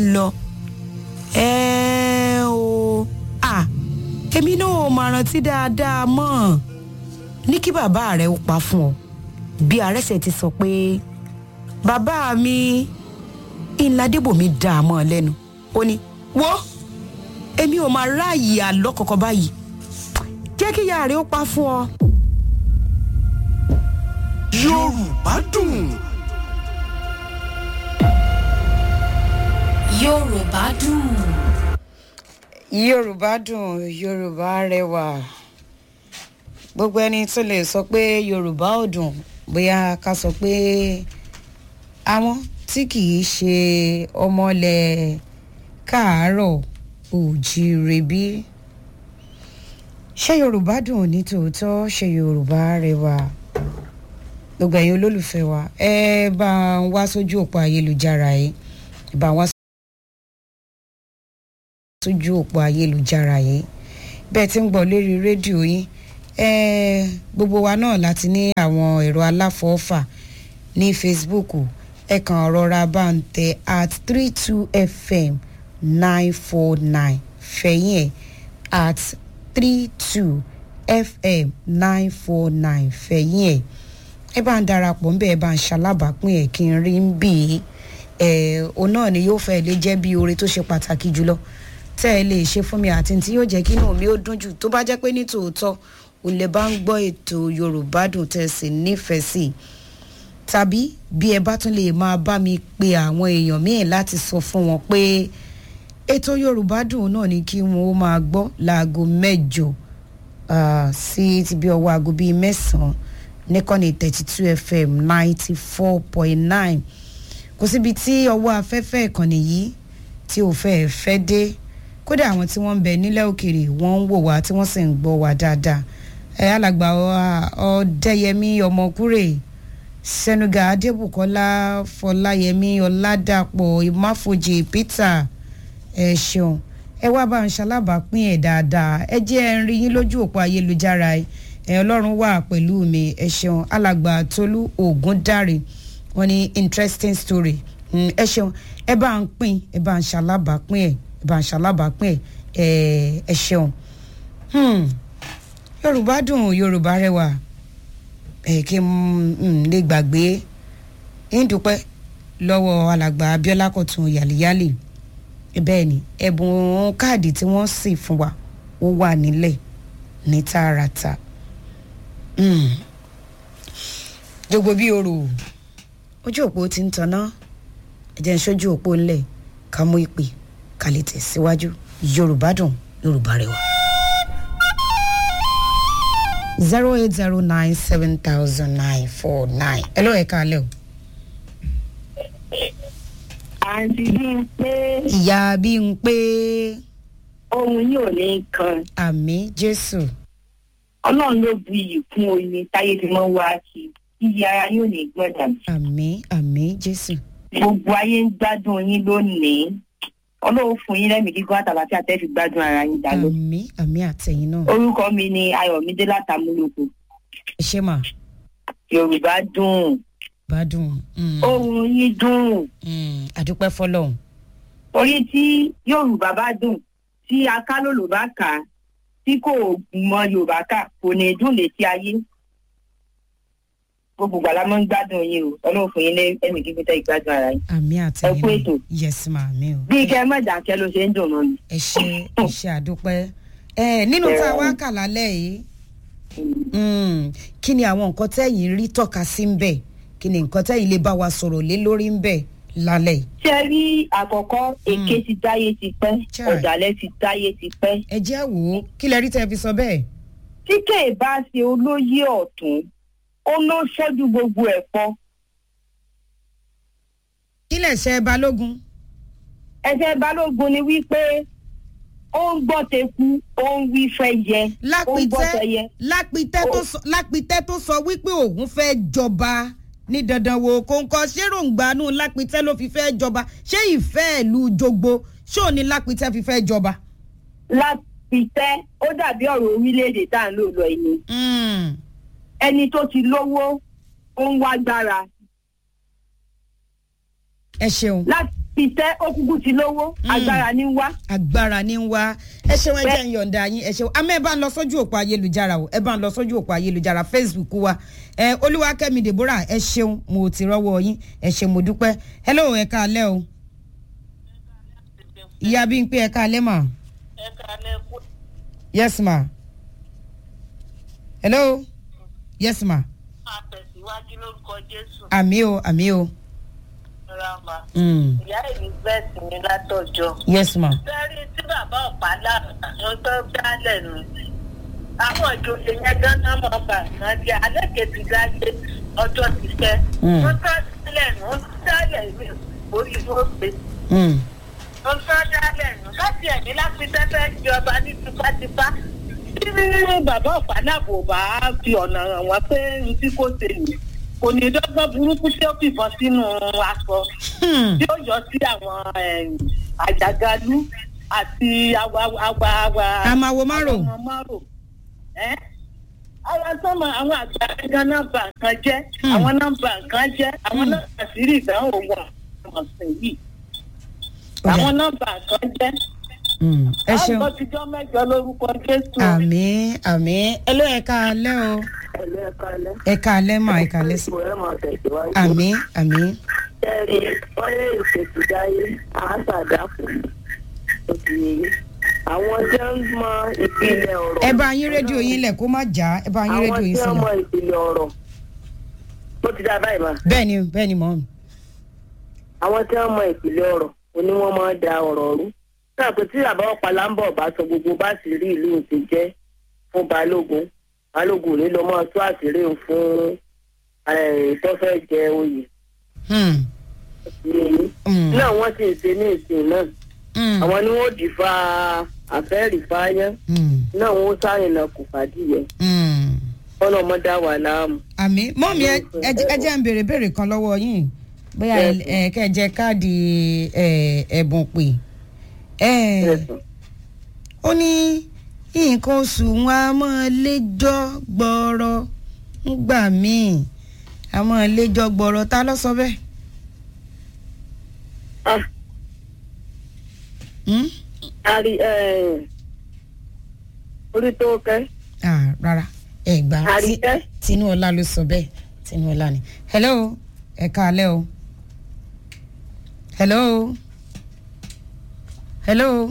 lọ ẹ o à èmi náà ò máa rántí dáadáa mọ́ ní kí bàbá rẹ̀ ó pa fún ọ bí arẹ́sẹ̀ ti sọ pé bàbá mi ìlàdébòmí dá a mọ́ ọ lẹ́nu ó ní wo èmi ò máa ráàyè àlọ́ kọ̀ọ̀kan báyìí jẹ́ kí ìyá rẹ̀ ó pa fún ọ. yorùbá dùn. yorùbá dùn. yorùbá dùn yorùbá rẹwà gbogbo ẹni tó lè sọ pé yorùbá ò dùn bóyá ká sọ pé àwọn tí kì í ṣe ọmọlẹ̀ káàárọ̀ òjíire bí ṣé yorùbá dùn ní tòótọ́ ṣé yorùbá rẹwà gbogbo ẹ̀yin olólùfẹ́ wa ẹ bá ń wá sójú òpó ayélujára yìí ẹ bá ń wá sójú òpó ayélujára yìí bẹ́ẹ̀ tí ń gbọ́ lérí rédíò yín eh, gbogbo wa náà láti ní àwọn ẹ̀rọ aláfọ̀ọ́fà ní facebook ẹ kàn rọra bá ń tẹ at three two fm nine four nine fẹ̀yìn ẹ̀ at three two fm nine four nine fẹ̀yìn ẹ̀ ẹ bá ń darapọ̀ ń bẹ́ ẹ bá ń ṣalábàápín ẹ̀ kí n rí ń bì í ẹ̀ òun náà ni yóò fẹ́ lè jẹ́ bí oore tó ṣe pàtàkì jùlọ tẹ́ ẹ lè ṣe fún mi àti tí yóò jẹ́ kí inú mi ó dún jù tó bá jẹ́ pé ní tòótọ́ òun lè bá ń gbọ́ ètò yorùbá dùn tẹ́ ẹ sì nífẹ̀ẹ́ sí i tàbí bí ẹ bá tún lè máa bá mi pe àwọn èèyàn míì láti sọ fún wọn pé ètò yorùbá dùn náà ni kí wọn ó máa gbọ́ láago mẹ́jọ ah, sí ti bí ọwọ́ aago bíi mẹ́sàn-án níkànnì thirty two fm ninety four point nine kò síbi tí ọwọ́ afẹ́fẹ́ ìkànnì yìí tí ò fẹ́ fẹ́ dé kódà àwọn tí wọ́n ń bẹ nílẹ̀ òkèèrè wọ́n ń wò wá tí wọ́n sì ń gbọ́ wá dáadáa ẹ alàgbà ọdẹyẹmí ọmọkúrè sẹnuga adébùkọlá fọláyẹmí ọládàpọ̀ ìmáfojì peter ẹ ṣeun ẹ wá bá ń ṣalábàápín ẹ dáadáa ẹ jẹ́ ẹ ń rí yín lójú òpó ayélujára ẹ ọlọ́run wà pẹ̀lú mi ẹ ṣeun alàgbà tolú ògúndáre wọn ní interesting story Mm, ẹ ṣeun ẹ bá ń pín ẹ bá ń ṣalábàápín ẹ ẹ bá ń ṣalábàápín ẹ ẹ ṣeun Hmm, yorùbá dùn yorùbá rẹwà ẹ kí n lè gbàgbé ń dúpẹ́ lọ́wọ́ alàgbà abiola kọ̀tún yàlíyàlì bẹ́ẹ̀ ni ẹ̀bùn káàdì tí wọ́n sì fún wa ó wà nílẹ̀ ní tààràtà Hmm. jogbo bí oro ojú òpó ti ń tanná ẹ̀jẹ̀ ń ṣojú òpó ńlẹ̀ ká mú ìpè ká lè tẹ̀síwájú yorùbá dùn yorùbá rẹwà. zero eight zero nine seven thousand nine four nine ẹ ló ẹ̀ka alẹ́ o. àǹtí bíi pé ìyá bí n pé ohun yóò ní kan àmì jésù ọlọ́run ló bu iyì kún oyin táyé fi mọ́ wá sí iyì ara yóò ní gbọ́dọ̀ àmì àmì jésù gbogbo ayé ń gbádùn yín lónìí ọlọ́run fún yín lẹ́mìí gígùn àtàlàfíà tẹ́ fi gbádùn ara yín dá lọ. àmì àmì àtẹ̀yìn náà orúkọ mi ni ayọ̀mídé látàmúlòkù ẹ ṣe mà yorùbá dùn bá dùn Mm, ohun yín dùn mm, àdúpẹ́ fọlọ́hún orí tí yorùbá bá dùn tí akálòlò bá kà á tí kò mọ yorùbá kà kò ní dùn létí ayé gbogbo gbàlá mọ́ ń gbádùn yín o ọlọ́run fún yín lẹ́mìí gígùn tẹ́ ìgbádùn ara yín. àmì àtẹ̀yìn Ẹ kú ètò. náà yẹsì mà mí o. bí kẹ́ ẹ mọ̀ dákẹ́ ló ṣe ń dùn mọ́ mi. ẹ ṣe ẹ ṣe àdúpẹ́ ẹ nínú tá a wá kà lálẹ́ yìí mm, kí ni àwọn nǹkan tẹ́yìn rí tọ́ka sí ń bẹ̀ kí ni nǹkan tẹ́yìn lè bá wa sọ̀rọ̀ lé lórí ń bẹ̀ lálẹ́ yìí. ṣe rí àkọ́kọ́ èké ti dáyé ti pẹ́ Chai. ọ̀dàlẹ̀ ti dáyé ti pẹ́. ẹ jẹ́ wò ó kí lẹ rí tẹ́ fi sọ bẹ́ẹ̀. tí kèé bá ṣe olóyè ọ̀tún ó ló ṣẹ́jú gbogbo ẹ̀fọ́. kí lẹ̀ ṣe balógun. ẹsẹ̀ balógun ni wípé ó ń gbọ́ teku ó ń wí fẹ́ yẹ ó ń gbọ́ tẹyẹ. lápìtẹ́ lápìtẹ́ tó sọ lápìtẹ́ tó sọ wípé òun fẹ́ jọba ní dandan wo kóńkọ ṣé ròǹgbàánú lápìtẹ́ ló fi fẹ́ jọba ṣé ìfẹ́ ìlú jogbo ṣó ní lápìtẹ́ fi fẹ́ jọba. lápìtẹ́ ó dàbí ọ̀rọ̀ orílẹ̀-èdè tá à ń lò lọ ẹni Mm, ẹni tó ti lówó ó ń wá gbára ẹ ṣeun. láti ṣiṣẹ́ ó kúkú ti lówó agbára ní wá. agbára ní ń wá ẹ ṣeun ẹ jẹ́ ń yọ̀ǹda yín ẹ ṣeun àmọ́ ẹ bá ń lọ sójú òpó ayélujára o ẹ bá ń lọ sójú òpó ayélujára facebook wa ẹ olúwakẹ́mi deborah ẹ ṣeun mo ti rọ́wọ́ yín ẹ ṣe mo dúpẹ́ hello ẹ káalẹ́ o ìyá bí n pé ẹ káalẹ́ mà yes ma hello yes ma àtẹ̀síwájú lórúkọ jésù àmì o àmì o rama mm. ìyá elizabeth ní látọjọ́ yes ma sẹ́rí tí bàbá ọ̀pálá ló tó dálẹ̀ nù àwọn ìjòyè yẹn dáná mọ́ bà kan jẹ́ alẹ́ kejì dáyé ọjọ́ ti fẹ́ Mm. wọ́n tó dálẹ̀ nù wọ́n tó dálẹ̀ ìwé orí ló pé mm. wọ́n tó dálẹ̀ nù láti ẹ̀mí láti tẹ́tẹ́ jọba ní tipátipá tí bàbá ọ̀pálá kò bá fi ọ̀nà hàn wọ́n pé n tí kò ṣe nì kò ní dọ́gbọ́n burúkú tí ó fìbọn sínú aṣọ Hmm. tí ó yọ sí àwọn em, àjàgalú àti awa awa awa. Àmàwo márò. àwọn ọmọ márò. ẹ́ àwọn sọmọ àwọn àgbà gan náà bà nǹkan jẹ́ Hmm. àwọn náà bà nǹkan jẹ́ àwọn Hmm. náà àṣírí ìdánwò wà ọ̀sẹ̀ yìí Ó dà. àwọn náà bà nǹkan jẹ́. Mm. ẹ ṣeun àwọn tijọ́ mẹ́jọ lórúkọ jésù. àmì àmì ẹ ló ẹ káalẹ́ o ẹlẹ́ẹ̀kalẹ́. ẹ káalẹ́ mà ẹ káalẹ́ sí ẹ máa tẹ̀síwájú. àmì àmì ẹ̀rí ọ̀rẹ́ ìṣètìdáyé àásàdáfò òkèèrè àwọn jẹ́ ń mọ ìpìlẹ̀ ọ̀rọ̀. ẹ bá yín rédíò yín lẹ̀ kó má já ẹ bá yín rédíò yín àwọn tí wọ́n mọ sílẹ̀ ìpìlẹ̀ ọ̀rọ̀ ó ti dá báyìí ma. bẹ́ẹ̀ ni bẹ́ẹ̀ ni mọ̀ ọ́n àwọn tí wọ́n mọ ìpìlẹ̀ ọ̀rọ̀ òní wọ́n máa da ọ̀rọ̀ rú. náà pé tí àbá ọ̀pàlà ń bọ̀ bá sọ gbogbo bá sì rí ìlú ti jẹ́ fún balógun balógun ní ló máa tó àṣírí òun fún eh, tó fẹ́ jẹ oyè. Hmm. Hmm. náà wọ́n sì ń ṣe ní ìsìn náà Hmm. àwọn ni wọ́n dì fa àfẹ́rì fáyán Hmm. náà wọ́n sáyìn náà kò fàdíyẹ Hmm. kọ́nà ọmọ dá wà láàmú. àmì mọ́mí ẹ ẹ jẹ́- ẹ jẹ́ ń béèrè béèrè kan lọ́wọ́ yín bóyá ẹ Yes. ẹ kẹ́ ẹ jẹ káàdì ẹ, ẹ̀bùn pè ẹ ó ní nǹkan oṣù wọn a máa léjọ́ gbọ́rọ̀ ńgbà míì a máa léjọ́ gbọ́rọ̀ ta ló sọ bẹ́ẹ̀. Ah, Hmm? ari orí tó kẹ́ Ah, rárá ẹ gbà á sí àríkẹ́ tinúọlá ló sọ bẹ́ẹ̀ tinúọlá ni hello ẹ káalẹ́ o hello hello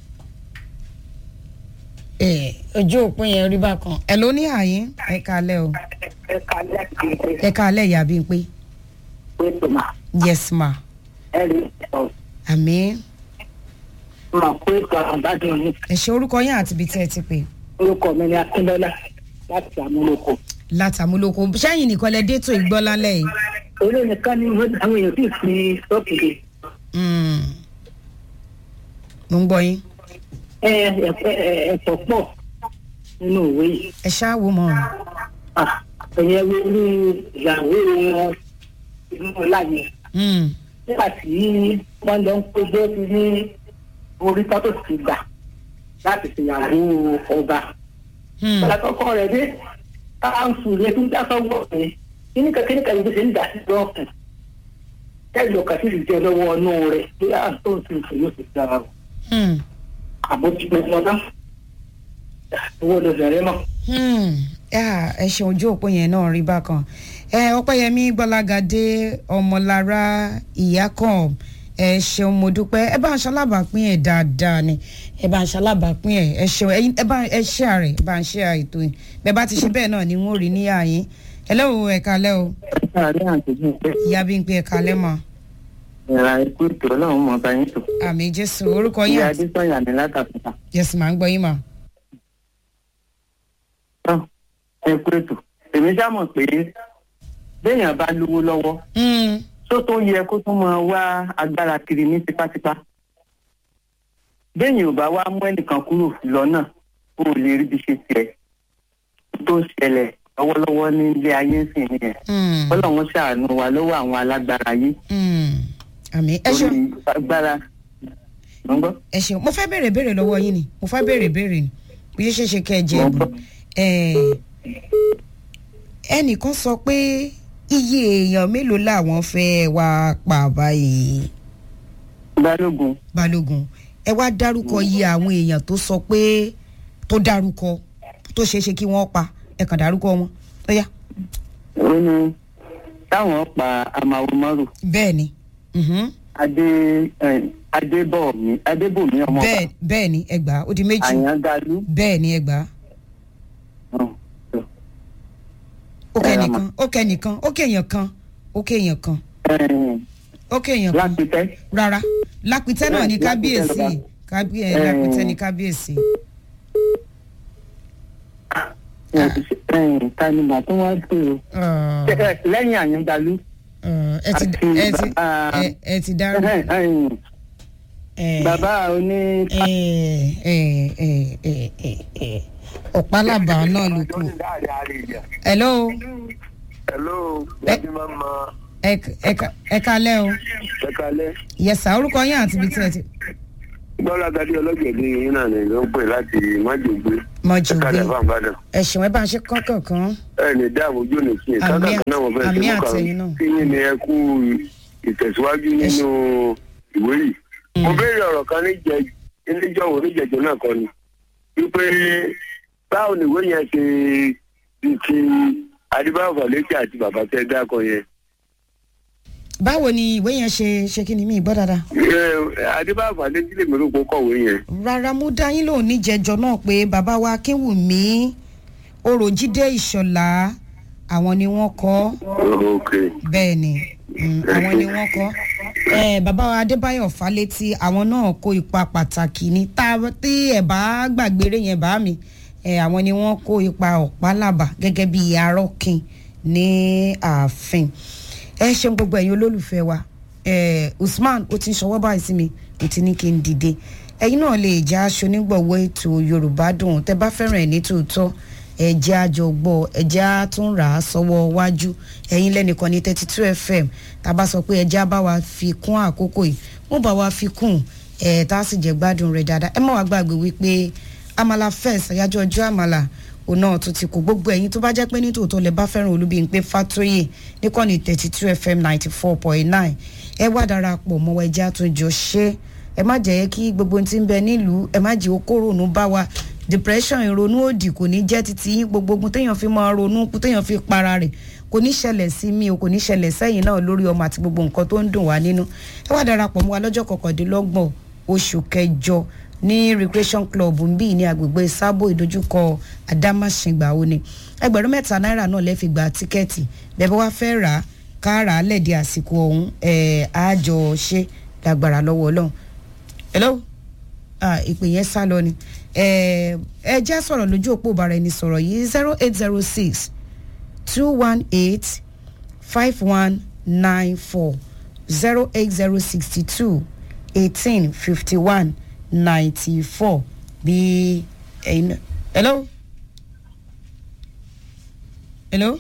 ẹ ojú òpin yẹn rí bákan ẹ ló ní àyín ẹ káalẹ́ o ẹ̀ka lẹ́kìtì ẹ káalẹ́ ìyá bíi pé pé tòmá yes ma ẹ̀rí ọ̀ àmì mà pé tó àbádùn ní ẹ ṣe orúkọ yín àti ibi tí ẹ ti pè orúkọ mi ní akíndọ́lá láti àmúlòkọ. látàmúlòkọ sẹ́yìn nìkan lẹ dé tó ìgbọ́ lálẹ́ yìí orí nìkan ni wọ́n- àwọn èèyàn sì fi sọ́ọ̀kì lè. Mm. mo ń gbọ́ yín ẹ ẹ ẹ̀fọ́ pọ̀ nínú òwe yìí. ẹ ṣáà wò mọ́ ọ. Ah, ẹ̀yẹ wo ní ìyàwó wọn inú ọ̀la yẹn. Mm. nígbà tí wọ́n lọ ń péjọ sí ní orí tó ti gbà láti ṣèyàwó ọba. Hmm. àkọ́kọ́ rẹ̀ dé káńsù rẹ̀ tó ń dá sọ́wọ́ rẹ̀ kíní kan kíní kan ìgbésẹ̀ ń dà sí lọ́ọ̀kùn. kẹ́lì ọkà sì jẹ́ lọ́wọ́ ọ̀nù rẹ̀ bí à ń tó ń sìn fún yóò fi dára o. Hmm. àbójú gbogbo ọ̀nà owó ló bẹ̀rẹ̀ mọ́. Hmm. Ah, ẹ ṣeun ojú òpó yẹn náà rí bákan ẹ ọpẹ́yẹmí gbọ́lágadé ọmọlára ìyákan ẹ ṣeun mo dúpẹ́ ẹ bá ń ṣalábàápín ẹ dáadáa ni ẹ bá ń ṣalábàápín ẹ ẹ ṣeun ẹyin ẹ bá ẹ ṣe àrẹ ẹ bá ń ṣe àìtó yìí bẹ́ẹ̀ bá ti ṣe bẹ́ẹ̀ náà ni wọn ò rí níyà yín ẹ lẹ́wọ̀ ẹ kalẹ́ o àárín àtẹ̀jú pé ìyá bí ń pe ẹ kalẹ́ mọ́ ìrà ikú ìtò ọlọ́run mọ̀ bá yín tó. àmì jésù orúkọ yín ìyá àti adésanya ní látàkùtà. yẹsùn máa ń gbọ́ yín mà. tán ẹ kú ètò èmi ṣá mọ̀ pé béèyàn bá lówó lọ́wọ́ Hmm. tó tó yẹ kó tún máa wá agbára kiri ní tipátipá béèyàn ò bá wá mú ẹnìkan kúrò lọ́nà ó lè rí bí ṣe tiẹ̀ tó ṣẹlẹ̀ lọ́wọ́lọ́wọ́ ní ilé ayé ń sìn nìyẹn Hmm. ọlọ́run ṣàánú wa lọ́wọ́ àwọn alágbára yìí Hmm. àmì ẹ torí ṣeun. agbára ló ń gbọ́. ẹ ṣeun mo fẹ́ béèrè béèrè lọ́wọ́ yín ni mo fẹ́ béèrè béèrè ni bí yóò ṣe ṣe kẹ́ ẹ jẹ Mo ẹ̀bùn gbọ́. Ẹ̀, ẹnìkan sọ pé iye èèyàn mélòó làwọn fẹ́ wá pa báyìí balógun balógun ẹ wá dárúkọ iye àwọn èèyàn tó sọ pé tó dárúkọ tó ṣeé ṣe kí wọ́n pa ẹ kàn dárúkọ wọn ó yá ó ní táwọn pa amawo márùn bẹ́ẹ̀ ni mhm. adé eh, adébọ̀mí adébòmí ọmọ bẹ́ẹ̀ bẹ́ẹ̀ ni ẹgbàá ó di méjì àyàngalú bẹ́ẹ̀ ni ẹgbàá ó kẹ́ Ẹ, nìkan ó kẹ́ nìkan ó kẹ́ èèyàn kan ó kẹ́ èèyàn kan ó kẹ́ èèyàn kan lápítẹ́ rárá lápítẹ́ náà ní Lápítẹ́ kábíyèsí ló bá. kábíyè Ẹ. lápítẹ́ ní kábíyèsí tanimà tó wá pè ó Ah, Eh, lẹ́yìn àyàngalú ah, ẹ ti àti ẹ ti bàbá- ẹ- ẹ ti dárò eh, eh, ẹ bàbá oní ẹ ẹ ẹ ẹ ẹ ẹ ọ̀pálábà náà ló kù hello hello Ẹ- láti máa ma ẹ ẹ ẹ kalẹ́ o ẹ̀kalẹ́ yẹsà orúkọ yín àti ibi tí ẹ ti gbọ́dọ̀ gadi ọlọ́gẹ̀dẹ̀ yìí náà ni ló ń pè láti májègbé mọ̀jù gbé ẹ̀kalẹ̀ fáńbàdàn ẹ̀sùn ẹ bá ń ṣe kánkànkán ẹ̀ ní dáàbò ojú òní sí i Àmì kákàkọ́ náà wọ́n fẹ́ àmì ṣe mú àtẹ̀yìn náà. kàn kí yín ni ẹ kú ìtẹ̀síwájú nínú ìwé yìí. mo béèrè ọ̀rọ̀ kan níjẹ níjọ́wọ́ níjẹ̀jọ́ náà kan ni wípé báwo ni ìwé yẹn ṣe di ti adébáwò fàlẹ́kì àti bàbá tẹ́ dákọ̀ yẹn. báwo ni ìwé yẹn ṣe ṣe kí ni mí gbọ́ dáadáa. adébáwò fàlẹ́kì lè mérò pé ó kọ̀wé yẹn. rárá mo dá yín lóhùn níjẹjọ náà pé bàbá wa akínwùmí oròjídé ìṣọ̀lá àwọn ni wọ́n kọ́ ok bẹ́ẹ̀ ni mm, àwọn ni wọ́n kọ́ eh, bàbá wa adébáyọ̀ fálétí àwọn náà kó ipa pàtàkì ní tá tí ẹ̀ bá gbàgbére yẹn bá mi eh, àwọn ni wọ́n kó ipa ọ̀pálábà gẹ́gẹ́ bí arọ́kin ní ààfin ẹ ṣeun gbogbo ẹ̀yin olólùfẹ́ wa eh, usman ó ti ń ṣọwọ́ báyìí sí mi mo ti ní kí n dìde ẹ̀yin náà lè já aṣọ onígbọ̀wọ́ ètò yorùbá dùn tẹ́ bá fẹ́ràn ẹ̀ ní tòótọ́ ẹ̀jẹ̀ àjọgbọ́ ẹ̀jẹ̀ àtúnrà sọ́wọ́ wájú ẹ̀yin lẹ́nìkan ní thirty two fm tá a bá sọ pé ẹ̀jẹ̀ á bá wa fi kún àkókò yìí wọ́n bá wa fi kún ẹ̀ tá a sì jẹ́ gbádùn rẹ̀ dáadáa ẹ má wàá gbàgbé wípé amala fest àyájọ́ ọjọ́ àmàlà òun náà tún ti kó gbogbo ẹ̀yin tó bá jẹ́ pé nítòótọ́ lẹ bá fẹ́ràn olúbíyìnpé fatoyè níkànnì thirty two fm ninety four point nine ẹ wá darapọ̀ mọ́ ẹjẹ́ àtúnjọ ṣe ẹ má jẹ́ kí gbogbo ohun tí ń bẹ nílùú ẹ má jẹ́ okòrònú bá wa depression ìrònú òdì kò ní jẹ́ títí yín gbogbo ogun téèyàn fi máa ronú téèyàn fi para rẹ̀ kò ní ṣẹlẹ̀ sí mi o kò ní ṣẹlẹ̀ sẹ́yìn náà lórí ọmọ àti gbogbo nǹkan tó ń dùn wá nínú ẹ wá darapọ̀ mọ́ wa lọ́jọ́ kọkàndínlọ́gbọ̀n oṣù kẹjọ ní recreation club nbí ní agbègbè sábò ìdojúkọ adámáṣingbà ó ní ẹgbẹ̀rún mẹ́ta náírà náà lẹ́ẹ̀ fi gba tíkẹ́ẹ̀tì bẹ́ẹ̀ bá wá fẹ́ rà á ká rà á lẹ́ẹ̀dí àsìkò ọ̀hún ẹ̀ àjọ ṣe lágbára lọ́wọ́ ọlọ́run hello ah ìpè yẹn sá lọ ni ẹ ẹ já sọ̀rọ̀ lójú òpó ìbára ẹni sọ̀rọ̀ yìí zero eight zero six two one eight five one nine four zero eight zero sixty two eighteen fifty one ninety four bí ẹyin náà hello hello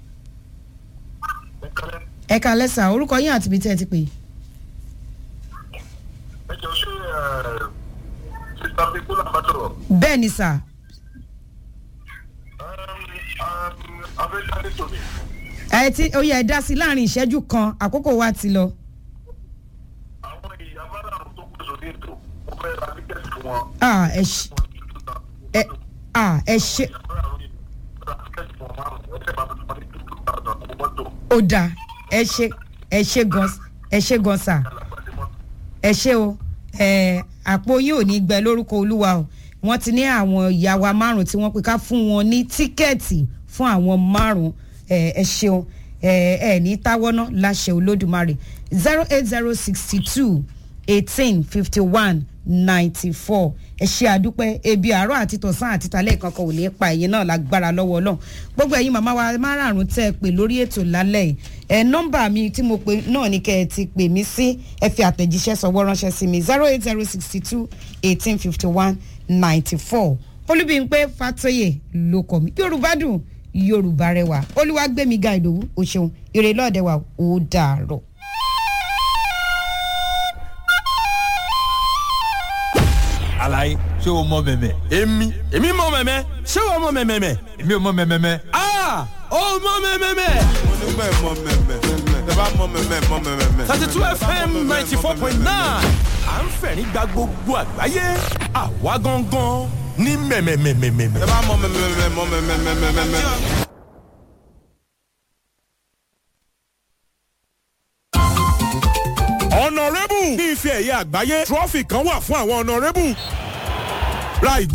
ẹ ká lẹ́sà orúkọ yín àti ibi tí ẹ ti pè é. ẹ jọ ṣe sista pipola bàtọrọ bẹ́ẹ̀ ni sà abẹ́jáde tòní ẹ ti ó yẹ ẹ dá sí láàrin ìṣẹ́jú kan àkókò wa ti lọ. àwọn ìyá bára àwọn tó kù sórí ètò ó fẹ́ ra tíkẹ́ẹ̀tì fún wọn. Ah, ẹ ṣe ẹ ah, ẹ ṣe ó dáa ẹ ṣe ẹ ṣe gan ẹ ṣe gan sà ẹ ṣe o ẹ àpò yín ò ní gbẹ lórúkọ olúwa o wọ́n ti ní àwọn ìyá wa márùn tí wọ́n pè ká fún wọn ní tíkẹ́ẹ̀tì fún àwọn márùn ẹ ẹ ṣeun ẹ ẹ ní táwọ́ná láṣẹ olódùmarè zero eight zero sixty two eighteen fifty one ninety four ẹ ṣe àdúpẹ́ ebi àárọ̀ àti tọ̀sán àti talẹ́ kankan ò ní pa ẹ̀yin náà lágbára lọ́wọ́ ọlọ́run gbogbo ẹ̀yin màmá wa márààrún tẹ́ ẹ pè lórí ètò lálẹ́ yìí ẹ nọ́mbà mi tí mo pè náà ni kẹ́ ẹ ti pè mí sí ẹ fi àtẹ̀jíṣẹ́ sọ̀wọ́ ránṣẹ́ sí mi zero eight zero sixty two eighteen fifty one ninety four olúbíńpé fatoyè ló kọ mi yorùbá dùn yorùbá rẹwà olúwàgbẹmíga ìdòwú o ṣeun ire lọ́ọ̀dẹ̀ wa ó dàárọ̀. alaye ṣé o mọ mẹmẹ. èmi èmi mọ mẹmẹ ṣé wàá mọ mẹmẹ. èmi ò mọ mẹmẹ. aa ó mọ mẹmẹ. mo ní bẹ́ẹ̀ mọ mẹmẹ. bá mọ mẹ́mẹ́ mọ mẹ́mẹ́. thirty two fm ninety four point nine à ń fẹ̀rín gba gbogbo àgbáyé àwa gangan ní mẹ́mẹ́mẹ́mẹ́mẹ́. ẹ bá mọ mẹ́mẹ́ mọ mẹ́mẹ́. ọ̀nàrẹ́bù ní ife ẹ̀yẹ àgbáyé trọ́fì kan wà fún àwọn ọ̀nàrẹ́bù ra ìgbó